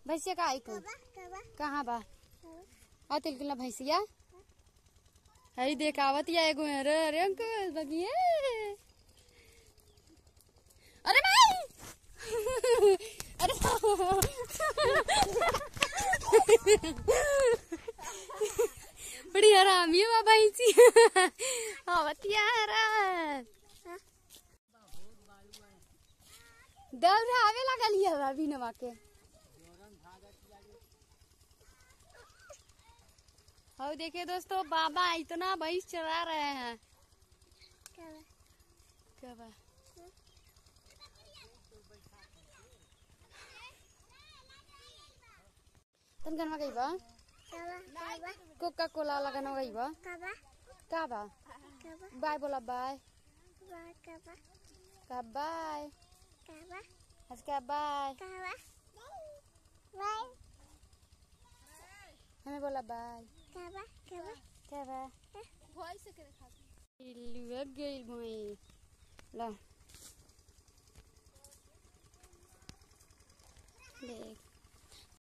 भैंसिया का आई को कहाँ बा आ तिल किला भैंसिया हई देख आवतिया एगो अरे अरे अंकल बगिए अरे भाई अरे बड़ी हरामी है बाबा इसी आवतिया हरा दल आवे लगल ये अभी नवा के और देखिए दोस्तों बाबा इतना भैंस चला रहे हैं क्या बा? तन गनवा गई बा कोका कोला वाला गनवा गई बा का बा बाय बोला बाय का बाय आज का बाय हमें बोला बाय क्या बा लुक गई भई ला देख